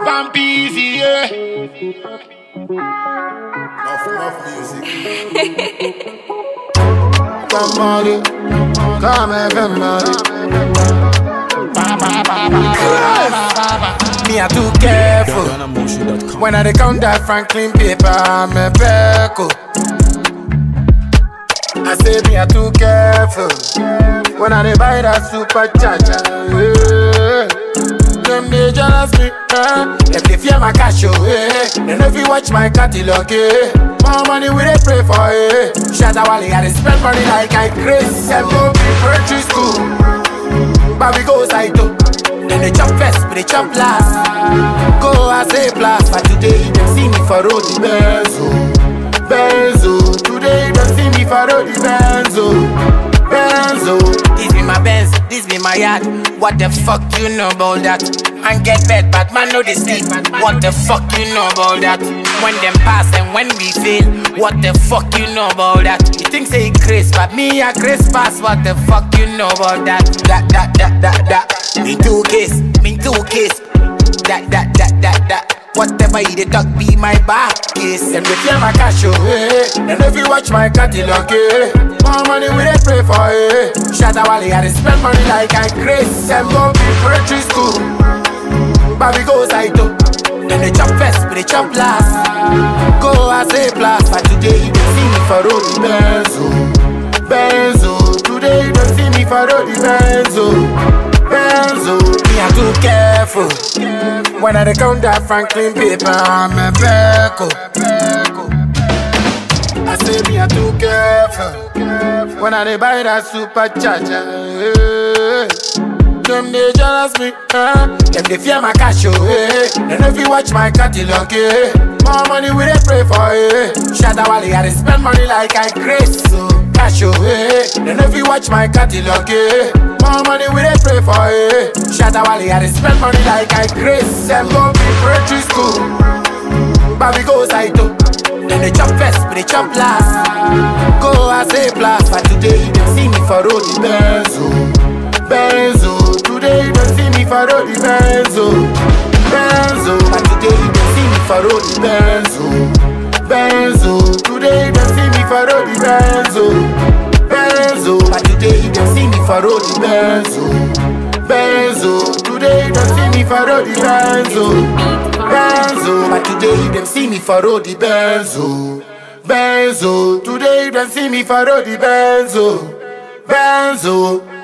Bambi easy, yeah. Enough, enough music. Come on, come everybody. Me I too careful DonnaMotion.com. when I dey count that Franklin paper. I'm a peco. I say me I too careful when I dey buy that supercharger. Yeah. Them dey jealous me, eh? Them dey fear my cash, oh, eh? They know if you watch my catalog, eh? More money we dey pray for, eh? Shatta Wale, I dey spend money like I crazy. Them go be poetry school, but we go side too. Then they chop first, but they chop last. Go as a blast, but today them see me for road the benzo, benzo. Today them see me for road the benzo, benzo. This be my Benz, this be my yard. What the fuck you know about that? Man get bed, but man know they sleep. What the fuck you know about that? When them pass and when we fail, what the fuck you know about that? You think say Chris, but me a Chris pass. What the fuck you know about that? That that that that that. Me two case, me two case. That that that that that. Whatever you dey talk be my back case. And we fear my cash, oh, eh. And if you watch my catalog, eh. More money we dey pray for, eh. Shatta Wale, I dey spend money like I crazy. Them go be poetry school, but we go side too. Then they chop first, but they chop last. Go as a blast, but today you don't see me for road the benzo, benzo. Today you don't see me for road the benzo, benzo. Me I too careful when I dey count that Franklin paper. I'm a beco. I say me I too careful when I dey buy that supercharger. eh. Them they jealous me, eh? Them they fear my cash, oh, eh? And if you watch my catalog, eh? More money we dey pray for, eh? Shatta Wale, I dey spend money like I crazy, so cash, oh, eh? And if you watch my catalog, eh? More money we dey pray for, eh? Shatta Wale, I dey spend money like I crazy. Them go be poetry school, but we go side too. Then they chop first, but they chop last. Go as a blast, but today you don't see me for road the benzo, benzo. Today you don't see me for road the benzo, benzo. But today you don't see me for road the benzo, benzo. Today you don't see me for road the benzo, benzo. But today you don't see me for road the benzo, benzo. Today you don't see me for road the benzo. Benzo, but today you them see me for road the Benzo. Benzo, today you them see me for road the Benzo. Benzo,